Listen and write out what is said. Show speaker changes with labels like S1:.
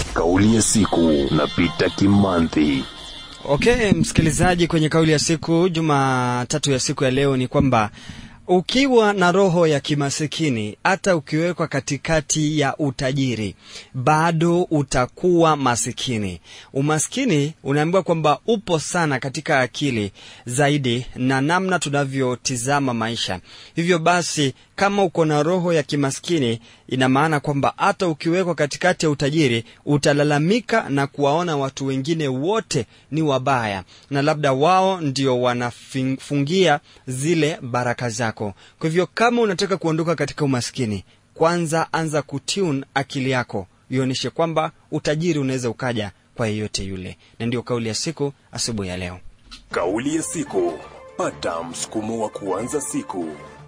S1: Kauli ya siku na Peter Kimanthi.
S2: Okay, msikilizaji, kwenye kauli ya siku Jumatatu ya siku ya leo ni kwamba ukiwa na roho ya kimasikini, hata ukiwekwa katikati ya utajiri, bado utakuwa masikini. Umaskini unaambiwa kwamba upo sana katika akili zaidi na namna tunavyotizama maisha. Hivyo basi, kama uko na roho ya kimaskini, ina maana kwamba hata ukiwekwa katikati ya utajiri, utalalamika na kuwaona watu wengine wote ni wabaya, na labda wao ndio wanafungia zile baraka zako. Kwa hivyo kama unataka kuondoka katika umaskini, kwanza anza kutune akili yako, ionyeshe kwamba utajiri unaweza ukaja kwa yeyote yule. Na ndiyo kauli ya siku asubuhi ya leo.
S1: Kauli ya siku. Pata msukumo wa kuanza siku.